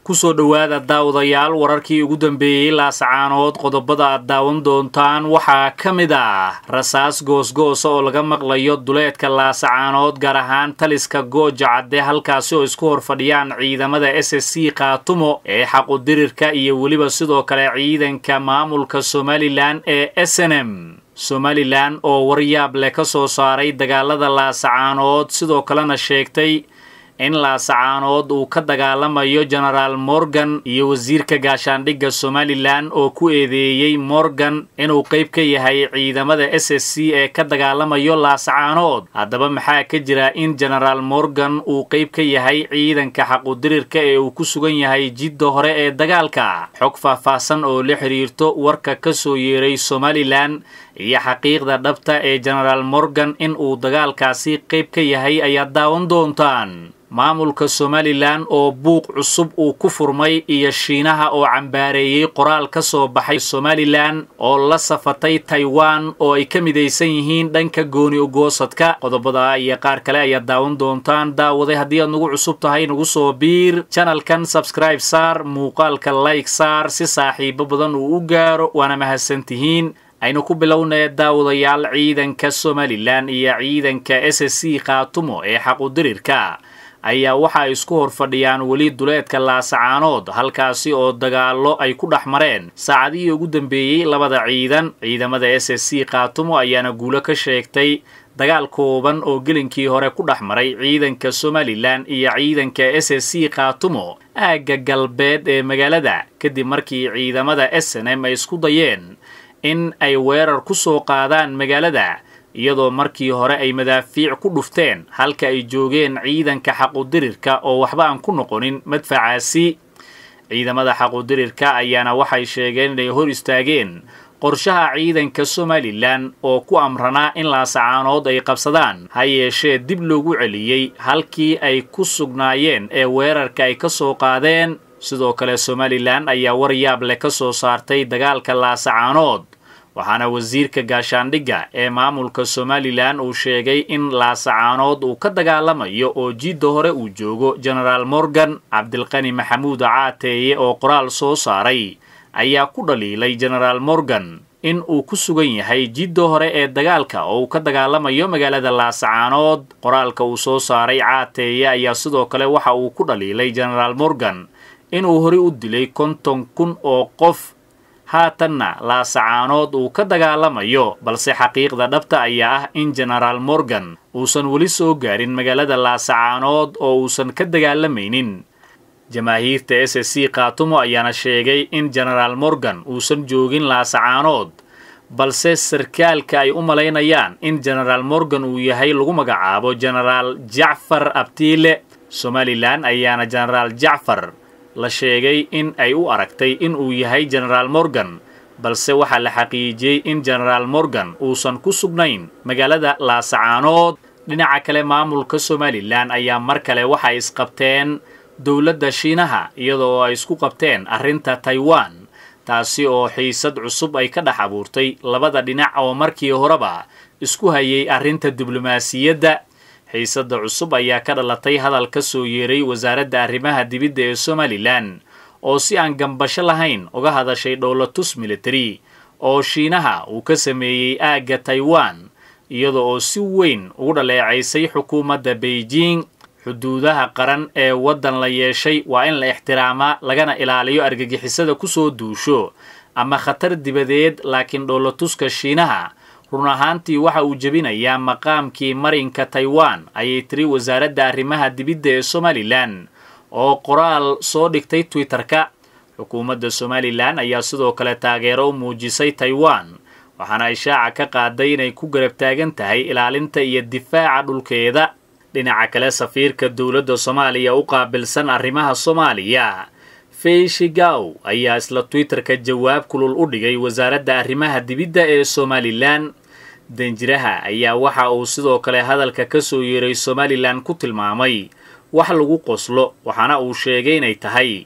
kusoo dhowaada daawadayaal wararkii ugu dambeeyey laasacaanood qodobada aad daawan doontaan waxaa ka mid ah rasaas goosgoosa oo laga maqlayo duleedka laasacaanood gaar ahaan taliska gooja cadde halkaasi oo isku hor fadhiyaan ciidamada s s c khaatumo ee xaqudirirka iyo weliba sidoo kale ciidanka maamulka somalilan ee s n m somalilan oo waryaab leh ka soo saaray dagaalada laasacaanood sidoo kalena sheegtay in laasacaanood uu ka dagaalamayo genaraal morgan iyo wasiirka gaashaandhigga somalilan oo ku eedeeyey morgan inuu qayb ka yahay ciidamada s s c ee ka dagaalamayo laasacaanood haddaba maxaa ka jira in genaraal morgan uu qayb ka yahay ciidanka xaqudirirka ee uu ku sugan yahay jidda hore ee dagaalka xog faahfaahsan oo la xidhiirto warka ka soo yeeray somalilan iyo xaqiiqda dhabta ee genaraal morgan in uu dagaalkaasi qayb ka yahay ayaad daawan doontaan maamulka somalilan oo buuq cusub uu ku furmay iyo shiinaha oo cambaareeyey qoraal ka soo baxay somalilan oo la safatay taiwan oo ay ka midaysan yihiin dhanka gooni ugoosadka qodobada iyo qaar kale ayaad daawan doontaan daawaday haddii aad nagu cusub tahay nagu soo biir janalkan sabscribe saar muuqaalka like saar si saaxiibo badan uu u gaaro waana mahadsantihiin aynu ku bilownay daawadayaal ciidanka somalilan iyo ciidanka s s c khaatumo ee xaqudirirka ayaa waxa ay isku hor fadhiyaan weli duleedka laasacaanood halkaasi oo dagaallo ay ku dhex mareen saacadihii ugu dambeeyey labada ciidan ciidamada s s c khaatumo ayaana guulo ka sheegtay dagaal kooban oo gelinkii hore ku dhex maray ciidanka somalilan iyo ciidanka s s c khaatumo aagga galbeed ee magaalada kadib markii ciidamada s n m ay isku dayeen in ay weerar ku soo qaadaan magaalada iyadoo markii hore ay madaafiic ku dhufteen halka ay joogeen ciidanka xaqudirirka oo waxba aan ku noqonin madfacaasi ciidamada xaqudirirka ayaana waxay sheegeen inay hor istaageen qorshaha ciidanka somalilan oo ku amranaa in laasacaanood ay qabsadaan ha yeeshee dib loogu celiyey halkii ay ku sugnaayeen ee weerarka ay ka soo qaadeen sidoo kale somalilan ayaa waryaab leh ka soo saartay dagaalka laasacaanood waxaana wasiirka gaashaandhigga ee maamulka somalilan uu sheegay in laasacaanood uu ka dagaalamayo oo jidda hore uu joogo genaraal morgan cabdilqani maxamuud caateeye oo qoraal soo saaray ayaa ku dhaliilay genaraal morgan in uu ku sugan yahay jidda hore ee dagaalka oo uu ka dagaalamayo magaalada laasacaanood qoraalka uu soo saaray caateeye ayaa sidoo kale waxa uu ku dhaliilay genaraal morgan inuu horey u dilay konton kun oo qof haatanna laasacaanood uu ka dagaalamayo balse xaqiiqda dhabta ayaa ah in genaraal morgan uusan weli soo gaarin magaalada laasacaanood oo uusan ka dagaalamaynin jamaahiirta s s c khaatumo ayaana sheegay in genaraal morgan uusan joogin laasacaanood balse sarkaalka ay u malaynayaan in genaraal morgan uu yahay lagu magacaabo genaraal jacfar abtiile somalilan ayaana genaraal jacfar la sheegay in ay u aragtay in uu yahay genaraal morgan balse waxaa la xaqiijiyey in genaraal morgan uusan ku sugnayn magaalada laasacaanood dhinaca kale maamulka somalilan ayaa mar kale waxay isqabteen dowladda shiinaha iyadoo ay isku qabteen arrinta taiwan taasi oo xiisad cusub ay ka dhex abuurtay labada dhinac oo markii horeba isku hayay arrinta diblomaasiyadda xiisadda cusub ayaa ka dhalatay hadal ka soo yeeray wasaaradda arrimaha dibidda ee somalilan oo si aan gambasho lahayn uga hadashay dhowlatus military oo shiinaha uu ka sameeyey aagga taiwan iyada oo si weyn ugu dhaleecaysay xukuumadda beijing xuduudaha qaran ee waddan la yeeshay waa in la ixtiraamaa lagana ilaaliyo argagixisada kusoo duusho ama khatar dibadeed laakiin dhowlatuska shiinaha run ahaantii waxa uu jebinayaa maqaamkii marinka taiwan ayay tiri wasaaradda arrimaha dibidda ee somalilan oo qoraal soo dhigtay twitter-ka xukuumadda somalilan ayaa sidoo kale taageero u muujisay taiwan waxaana ishaaca ka qaaday inay ku garab taagan tahay ilaalinta iyo difaaca dhulkeeda dhinaca kale safiirka dowladda soomaaliya u qaabilsan arrimaha soomaaliya feyshigaw ayaa isla twitter-ka jawaab kulul u dhigay wasaaradda arrimaha dibidda ee somalilan danjiraha ayaa waxa uu sidoo kale hadalka ka soo yeeray somalilan ku tilmaamay wax lagu qoslo waxaana uu sheegay inay tahay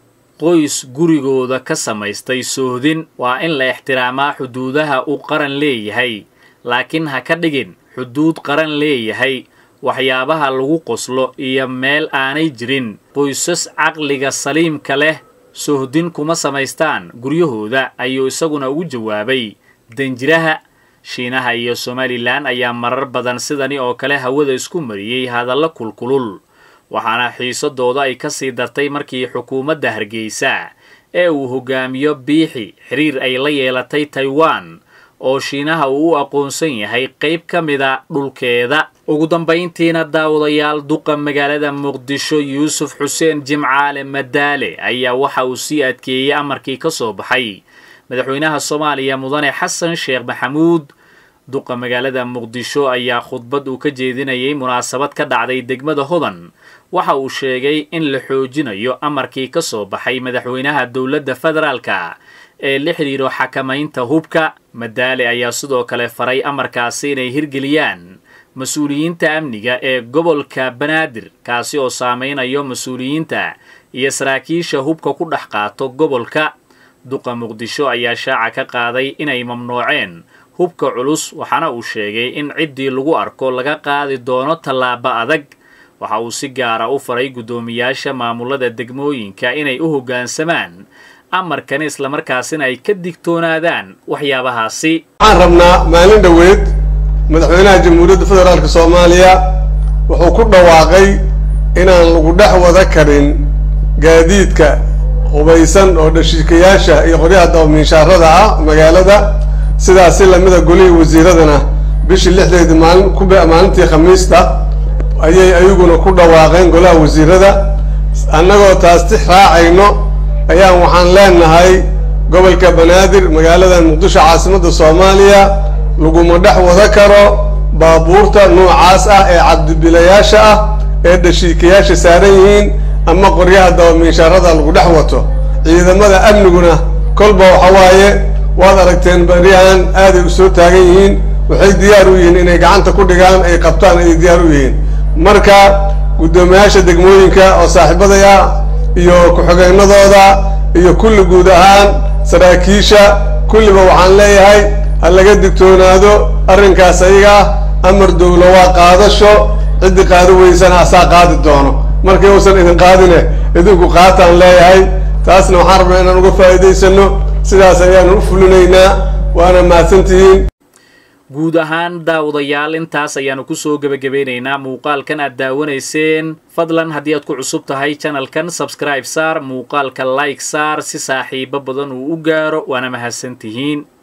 qoys gurigooda ka samaystay soohdin waa in la ixtiraamaa xuduudaha uu qaran leeyahay laakiin ha ka dhigin xuduud qaran leeyahay waxyaabaha lagu qoslo iyo meel aanay jirin qoysas caqliga saliimka leh sohdin kuma samaystaan guryahooda ayuu isaguna ugu jawaabay danjiraha shiinaha iyo somalilan ayaa marar badan sidani oo kale hawada isku mariyey hadallo kulkulul waxaana xiisadooda ay ka sii dartay markii xukuumadda hargeysa ee uu hogaamiyo biixi xiriir ay la yeelatay taiwan oo shiinaha uu u aqoonsan yahay qayb ka mida dhulkeeda ugu dambayntiina daawadayaal duqa magaalada muqdisho yuusuf xuseen jimcaale madaale ayaa waxa uu sii adkeeyey amarkii ka soo baxay madaxweynaha soomaaliya mudane xasan sheekh maxamuud duqa magaalada muqdisho ayaa khudbad uu ka jeedinayay munaasabad ka dhacday degmada hodan waxa uu sheegay in la xoojinayo amarkii ka soo baxay madaxweynaha dowladda federaalka ee la xidhiiro xakamaynta hubka madaale ayaa sidoo kale faray amarkaasi inay hirgeliyaan mas-uuliyiinta amniga ee gobolka banaadir kaasi oo saameynayo mas-uuliyiinta iyo saraakiisha hubka ku dhex qaato gobolka duqa muqdisho ayaa shaaca ka qaaday inay mamnuuceen hubka culus waxaana uu sheegay in ciddii lagu arko laga qaadi doono tallaabo adag waxa uu si gaara u faray guddoomiyaasha maamulada degmooyinka inay u hoggaansamaan amarkani islamarkaasina ay ka digtoonaadaan waxyaabahaasi waxaan rabnaa maalin dhoweed madaxweynaha jamhuuriyadda federaalk soomaaliya wuxuu ku dhawaaqay inaan lagu dhex wada karin gaadiidka hubaysan oo dhashiikayaasha iyo qoryaha dabamiinshaarada ah magaalada sidaas si lamida golihii wasiiradana bishii lixdeedii maalin ku maalintii khamiista ayay ayaguna ku dhawaaqeen golaha wasiirada annagoo taas tix raacayno ayaan waxaan leenahay gobolka banaadir magaalada muqdisho caasimadda soomaaliya laguma dhex wada karo baabuurta noocaas ah ee cabdibilayaasha ah ee dhashiikayaasha saaran yihiin ama qoryaha dabamiinshaarada lagu dhex wato ciidamada amniguna kolba waxa waaye waad aragteen baryahan aaday u soo taagan yihiin waxay diyaar u yihiin inay gacanta ku dhigaan ay qabtaan ayay diyaar u yihiin marka guddoomiyaasha degmooyinka oo saaxiibadaya iyo ku-xigeenadooda iyo kulli guud ahaan saraakiisha kulliba waxaan leeyahay ha laga digtoonaado arrinkaas ayaga ah amar dowlo waa qaadasho ciddii qaadi weysana asaa qaadi doono markii uusan idin qaadine idinku qaataan leeyahay taasna waxaan rabnaa inaan uga faa'iidaysano sidaas ayaanu u fulinaynaa waana mahadsantihiin guud ahaan daawadayaal intaas ayaanu kusoo gebagabeynaynaa muuqaalkan aad daawanayseen fadlan haddii aad ku cusub tahay janalkan sabscribe saar muuqaalka like saar si saaxiibo badan uu u gaaro waana mahadsantihiin